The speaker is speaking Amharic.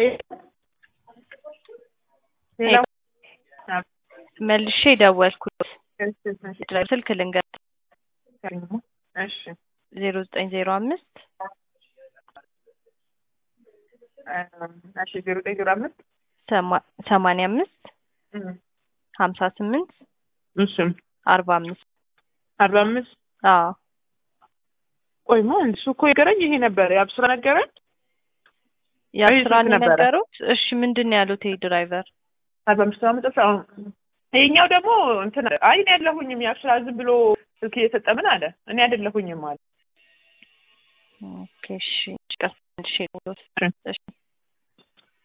ሄሎ መልሼ ደወልኩት። እሺ እሺ ስልክ ልንገር እሺ ዜሮ ዘጠኝ ዜሮ አምስት እሺ ዜሮ ዘጠኝ ዜሮ አምስት ሰማንያ አምስት ሀምሳ ስምንት እሺ አርባ አምስት አርባ አምስት አዎ ቆይማ እሱ እኮ የገረኝ ይሄ ነበር የአብስራ ነገረኝ የአስራን ስንት ነበረ? የነገሩት እሺ ምንድን ነው ያሉት ይሄ ድራይቨር አርባ አምስት አመጣ አሁን ይሄኛው ደግሞ እንትን አይ እኔ አይደለሁኝም የአብስራ ዝም ብሎ ስልክ እየሰጠ ምን አለ እኔ አይደለሁኝም አለ ኦኬ እሺ ቀስ መልሼ ልውሰድ። እሺ